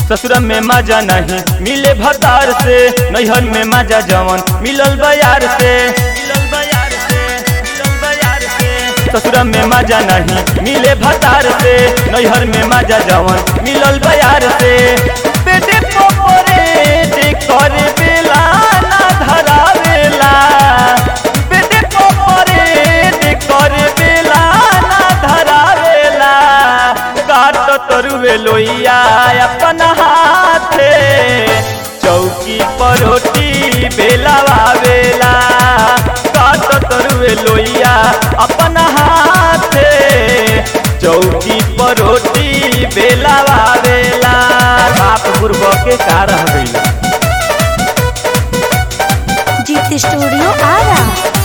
ससुर में मजा नहीं मिले भतार से नैहर में मजा जवन मिलल बयार से मिलल बयार से मिलल बयार से ससुर में मजा नहीं मिले भतार से नैहर में मजा जवन मिलल बयार से पेटे पोपरे दे करे बेला ना धरावेला पेटे पोपरे दे करे बेला ना धरावेला काट तरुवे लोइया अपन हाथे चौकी पर रोटी बेलावेला काट तरुवे लोइया अपन हाथे चौकी पर रोटी बेलावेला बाप गुरब के का रह गइल जीत स्टूडियो आरा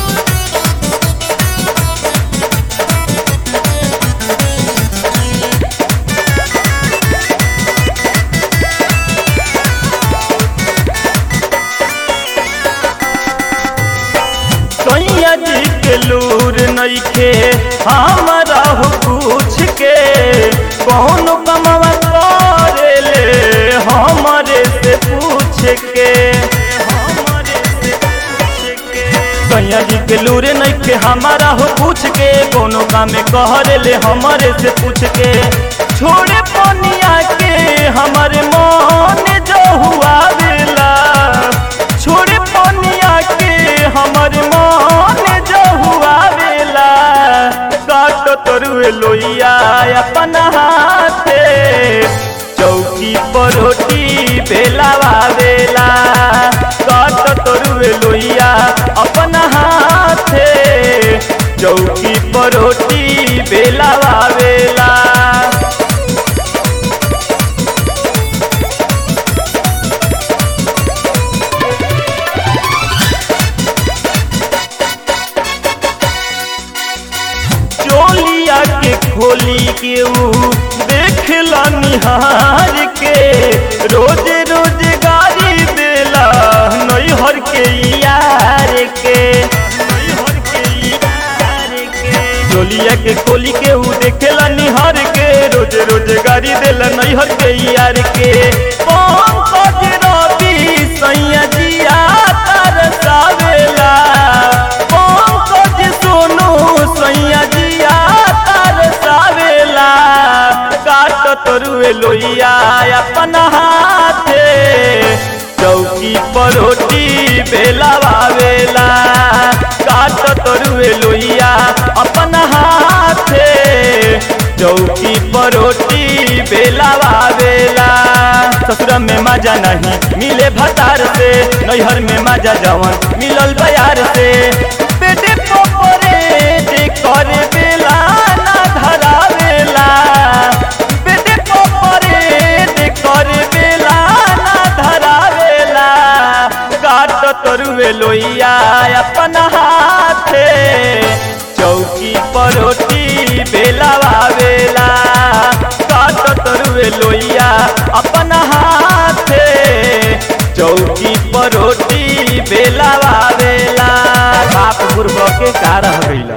सैया जी के लूर नइखे हमारा हो पूछ के कौन कमवा करे ले हमारे से पूछ के हमारे से पूछ के सैया जी के लूर नइखे हमारा हो पूछ के कोनो काम में कहरे ले हमारे से पूछ के छोड़े पनिया के हमारे मन जो हुआ बेला छोड़े पनिया के हमर मन जो हुआ बेला काट तरुए लोइया अपन हाथे चौकी पर रोटी बेलावा बेला काट तरुए लोइया अपन हाथे चौकी पर रोटी बेलावा बेला चोलिया के खोली के ऊ देखला निहार के रोज रोज गाड़ी देला नैहर के यार के नैहर के यार के चोलिया के खोली के ऊ देखेला निहार के रोज रोज गाड़ी देला नैहर के यार के पंकज रवि सैया जिया तरसावेला पंकज सोनू सैया जिया तरसावेला काट तरुए लोइया अपन हाथे चौकी पर रोटी बेलावेला काट तरुए लोइया अपन हाथे चौकी पर रोटी बेलावेला ससुर में मजा नहीं मिले भतार से नैहर में मजा जवन मिलल बयार से पेटे पोपरे दे करे बेला ना धरावेला पेटे पोपरे दे करे बेला ना धरावेला काट तरुए लोइया अपन हाथे चौकी पर रोटी बेलावेला काट तरुए लोइया अपन हाथे चौकी पर रोटी बेलावेला बाप गुरब के का रह गइल